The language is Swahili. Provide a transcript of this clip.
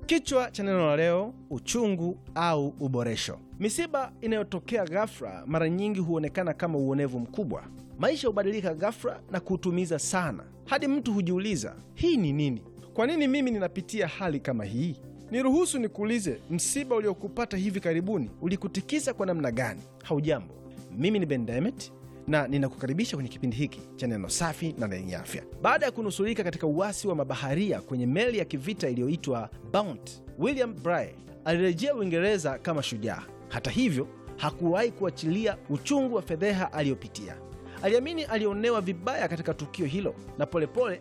Kichwa cha neno la leo: uchungu au uboresho. Misiba inayotokea ghafla mara nyingi huonekana kama uonevu mkubwa. Maisha hubadilika ghafla na kuutumiza sana, hadi mtu hujiuliza, hii ni nini? Kwa nini mimi ninapitia hali kama hii? Niruhusu nikuulize, msiba uliokupata hivi karibuni ulikutikisa kwa namna gani? Haujambo, mimi ni Ben Demet na ninakukaribisha kwenye kipindi hiki cha neno safi na lenye afya. Baada ya kunusurika katika uasi wa mabaharia kwenye meli ya kivita iliyoitwa Bounty, William Bligh alirejea Uingereza kama shujaa. Hata hivyo, hakuwahi kuachilia uchungu wa fedheha aliyopitia. Aliamini alionewa vibaya katika tukio hilo, na polepole